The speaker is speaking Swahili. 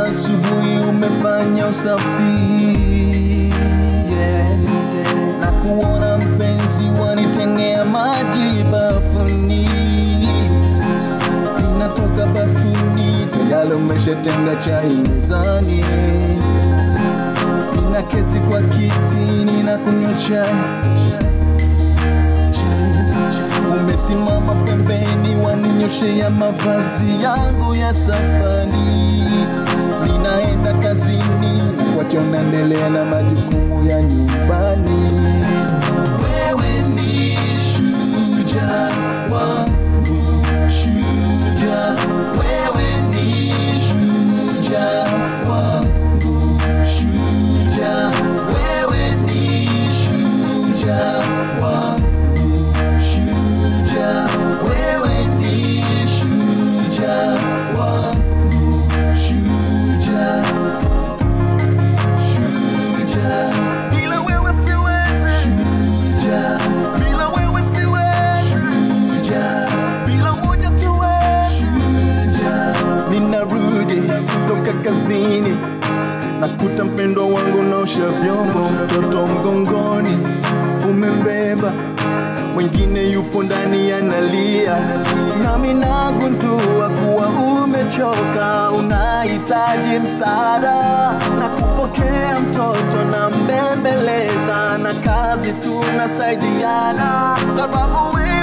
asubuhi umefanya usafi yeah, yeah. na kuona mpenzi wanitengea maji bafuni inatoka bafuni tayari umeshatenga chai mezani ninaketi kwa kiti ninakunywa chai umesimama pembeni waninyoshea mavazi yangu ya safari ninaenda kazini wacha unaendelea na majukumu ya nyumbani wewe ni shujaa wangu shujaa wewe ni shujaa wangu shujaa wewe ni shujaa wangu shujaa wewe ni shujaa wangu shujaa shujaa bila wewe siwezi shujaa bila wewe siwezi shujaa bila moja tuwezi shujaa ninarudi toka kazini nakuta mpendwa wangu naosha vyombo mtoto mgongoni umembeba mwingine yupo ndani analia nami nagundua kuwa umechoka unahitaji msaada na kupokea mtoto na mbembeleza na kazi tunasaidiana sababu wewe